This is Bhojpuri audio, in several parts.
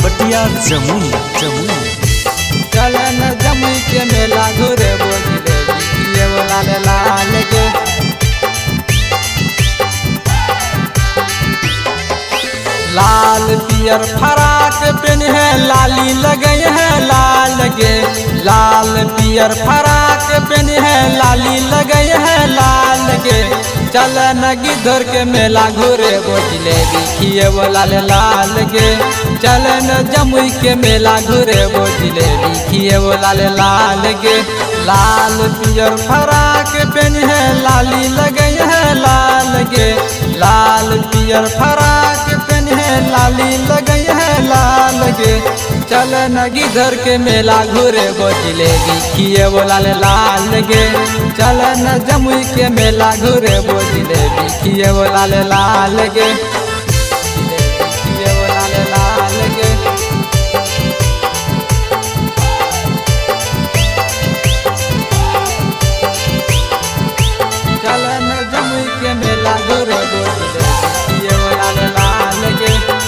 बेलबटिया जमुई जमुई चले न जमुई के मेला घूरे बोझले बिकिए बोला ले लाल के लाल पियर फराक पेन है लाली लगे है लाल गे लाल पियर फराक पेन है लाली लगे है लाल गे चल न गिधर के मेला घूरे बोझले बिखिए बोला ले लाल गे चल न जमुई के मेला घूरे बोझले बिखिए बोला ले लाल गे लाल पियर फराक पेन है लाली लगे है लाल गे लाल पियर फराक पेन है लाली लगे है लाल गे चल न गिधर के मेला घूरे बोझले बिखिए बोला ले लाल गे चल न जमुई के मेला घूरे बोझले बिखिए बोला ले लाल गे बिखिए बोला ले लाल गे चल न जमुई के मेला घूरे बोझले बिखिए बोला ले लाल गे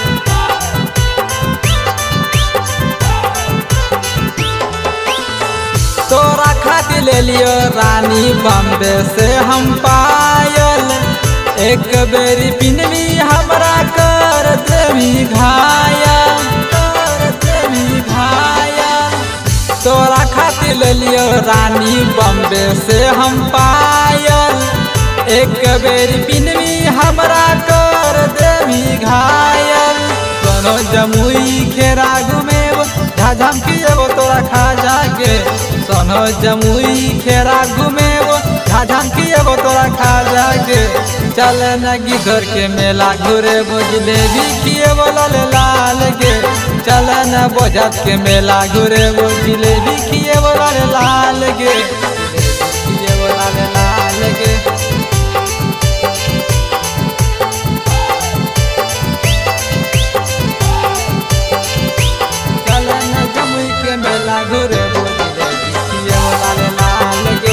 तोरा खातिर ले लियो रानी बम्बे से हम पायल एक बेरी पिनवी हमरा कर देवी घायल कर देवी घायल तोरा खातिर ले लियो रानी बम्बे से हम पायल एक बेरी पिनवी हमरा कर देवी घायल सोनो जमुई खेरा घुमेब झाझम किएबो तोरा खा जाके सोनो जमुई खेरा घुमेबो झाझम किएबो तोरा खा जाके चल न गिधर के मेला घूरे बुझले भी किएबो लाल लाल के चल न बोझत के मेला घूरे बुझले भी किएबो लाल लाल के किएबो लाल लाल के चल न जमुई के मेला घूरे बोझले बिखिए लाल लाल गे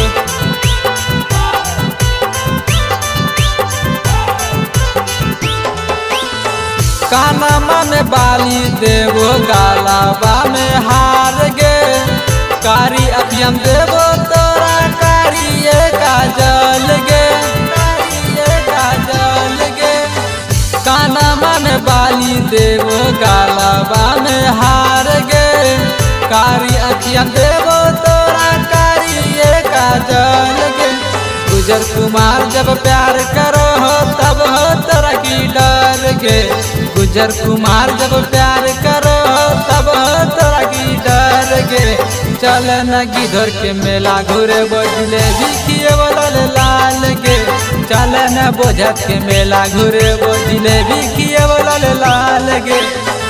कानमा में बाली देवो गालाबा में हार गे कारी अखियम देवो तोरा कारिए काजल गे कारिए काजल गे कानमा में बाली देवो गालाबा में हार गे कारी अखियम देवो तोरा कारिए काजल गे गुजर कुमार जब प्यार करो हो तब हो तोरा की डर गे गुजर कुमार जब प्यार करो हो तब हो तोरा की डर गे चल न गिधर के मेला घूरे बजले बिखिए बोलल लाल गे चल न बोझत के मेला घूरे बजले बिखिए बोलल लाल गे